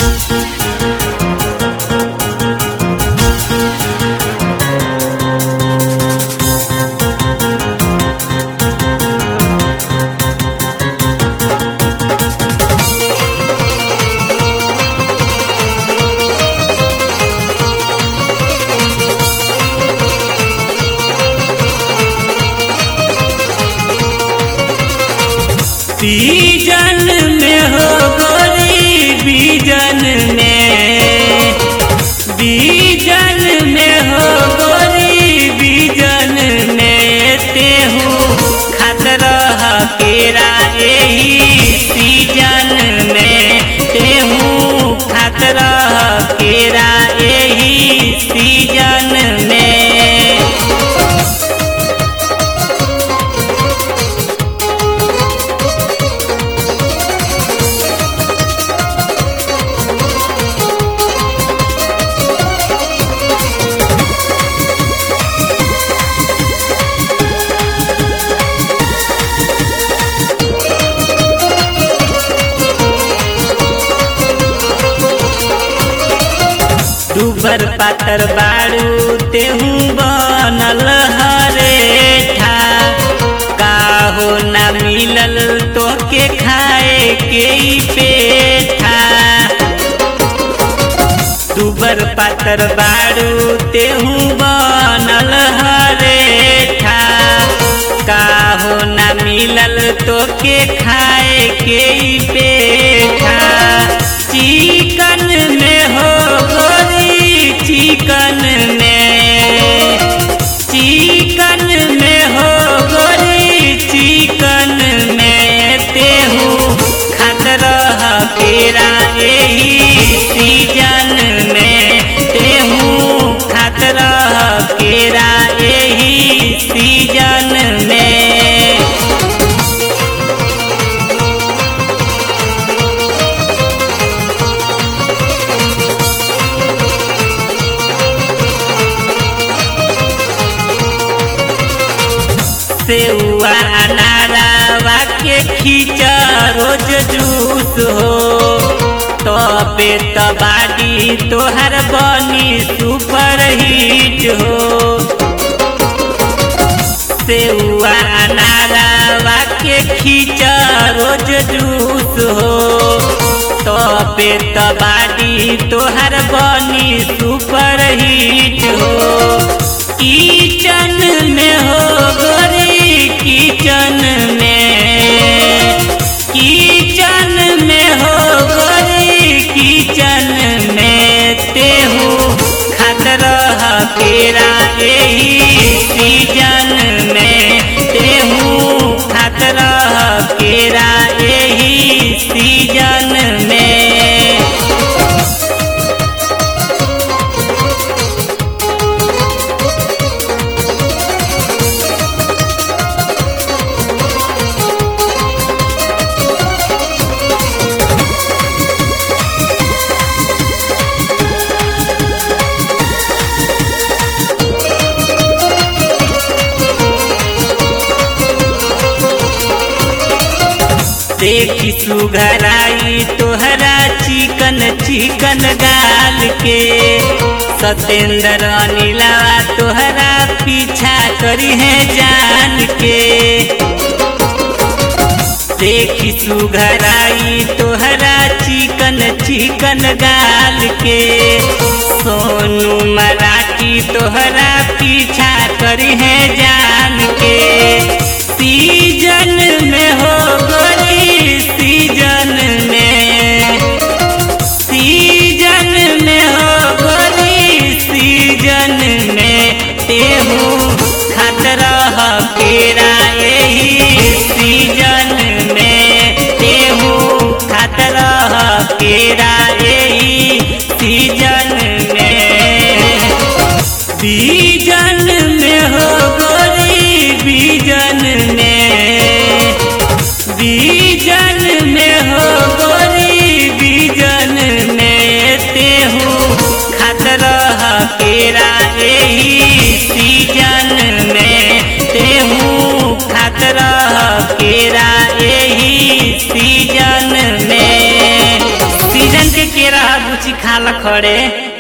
बीजन में हो गोरी बीजन में बीजन में हो गोरी बीजन में तेहू खात रह केरा एही सीजन में तेहू खात रह केरा एही सीजन में दुबर पातर बाड़ू तेहू बनल हरेठा काहो ना मिलल तोके खाए के ई पेठा दुबर पातर बाड़ू तेहू बनल हरेठा काहो ना मिलल तोके खाए के ई पेठा चिकन में हो गोरी चिकन में चिकन में हो गोरी चिकन में तेहू खात रह केरा एही सीजन में तेहू खात रह केरा एही सीजन में सेउआ अनारावा के खींचा रोज जूस हो तबे तबाडी तोहर बनी सुपर हिट हो सेउआ अनारावा के खींचा रोज जूस हो तबे तबाडी तोहर बनी सुपर हिट हो किचन में हो गोरी किचन में किचन में हो गोरी किचन में तेहू खात रह केरा एही सीजन में तेहू खात रह केरा एही सीजन में देखी सुघराई तोहरा चिकन चिकन गाल के सतेंद्र अनिलावा तोहरा पीछा करी है जान के देखी सुघराई तोहरा चिकन चिकन गाल के सोनू मराठी तोहरा पीछा करी है जान के सीजन में हो गोरी सीजन में सीजन में हो गोरी सीजन में तेहू खात रह केरा एही सीजन में तेहू खात रह केरा एही सीजन में बीजन में हो गोरी बीजन में बीजन में हो गोरी बीजन में तेहू खात रह केरा एही सीजन में तेहू खात रह केरा एही सीजन में सीजन के केरा बुची खाल खड़े